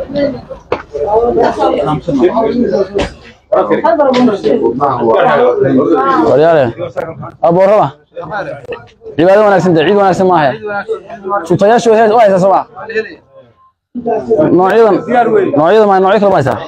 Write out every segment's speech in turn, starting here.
waryaale aboorama cibaado wanaagsan dee ciid wanaagsan maahe sutayaashu hees waa haysaa sooma noocyadan noocyadan ma noocyo kale ma haysaa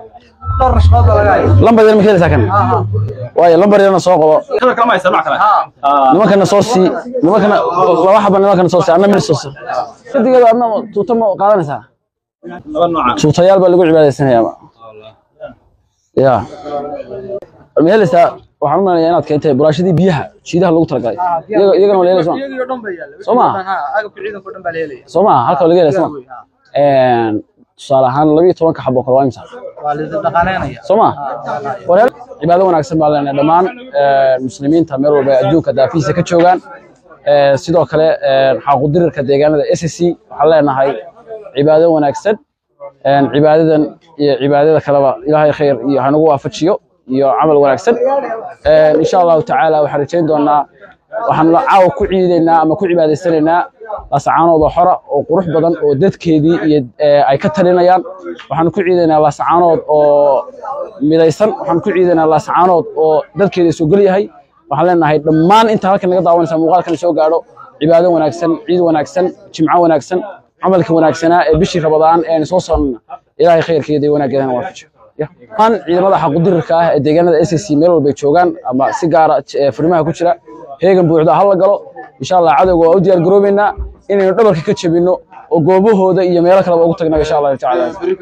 lambar yar ma ka helaysaa kan waayo lambar yarna soo qabo nimankana soo sii nimankana laba xaba nimankana soo sii anna mid soo sii sidigeeda adna tuuta ma qaadanaysaa tuutayaal baa lagu cibaadaysanayaa ya ma helaysaa waxaan u malaya inaad keentay buraashadii biyaha jiidaha lagu talagalay iyaga- iyagana waa la helay soma soo ma halka waa laga helay soma tusaale ahaan labiyo tobanka xabo kale waa imisa soo ma wareel cibaado wanaagsan baa leenahay dhammaan eh, muslimiinta meel walba ay adduunka daafihiisa ka joogaan Eh, sidoo kale eh, xaqudirirka deegaanada s c waxaan leenahay cibaado wanaagsan Eh, cibaadadan iyo cibaadada kaleba ilaahay khayr iyo hanagu waafajiyo iyo camal wanaagsan Eh, insha allahu tacaala waxaan rajayn doonaa waxaan la caawa ku ciidaynaa ama ku cibaadaysanaynaa lasacaanood oo xora oo qurux badan oo dadkeedii iyo eh, ay ka talinayaan waxaan ku ciidaynaa lasacaanood oo midaysan waxaan ku ciidaynaa lasacaanood oo dadkeeda soo gel yahay waxaan leenahay dhammaan inta halkan naga daawanaysa muuqaalkan soo gaadho cibaado wanaagsan ciid wanaagsan jimco wanaagsan camalka wanaagsanaa ee bishii rabadaan ee aynu soo soonnana ilaahay khayrkeeda iyo wanaaggeedana waafajiyo dhammaan ciidamada xaqudirirka ah ee deegaanada s c meel walbay joogaan ama si gaara eh, furimaha ku jira heegan buuxda ha la galo insha allah cadowga waa u diyaar garoobeynaa inaynu dhabarka ka jebinno oo goobahooda iyo meelo kaleba ugu tagno insha allahu tacaala